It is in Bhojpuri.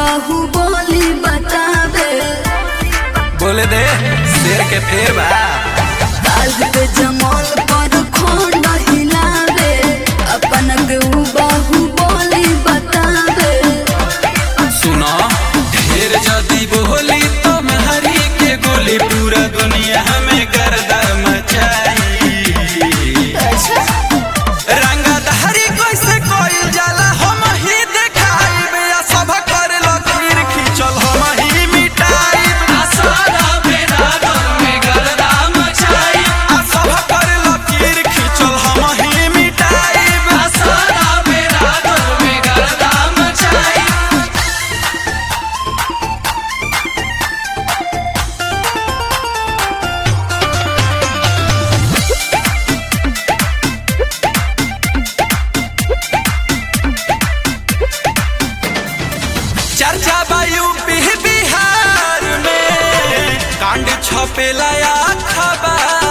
बाहुबली बतावे बोले दे शेर के फेर बा काल पे जमल पर खोंड हिलावे अपन के ऊ बाहुबली बतावे सुनो ढेर जदी बोली तो हरी के गोली पूरा दुनिया में गर्दा मचाई अच्छा रंगधारी कैसे कोइल जाला हम ही देखाइब या सब कर लकीर खींचल हम ही मिटाइब आ सब कर लकीर खींचल हम ही मिटाइब चर्चा बा यूपी बिहार में कांड छपेला या खबर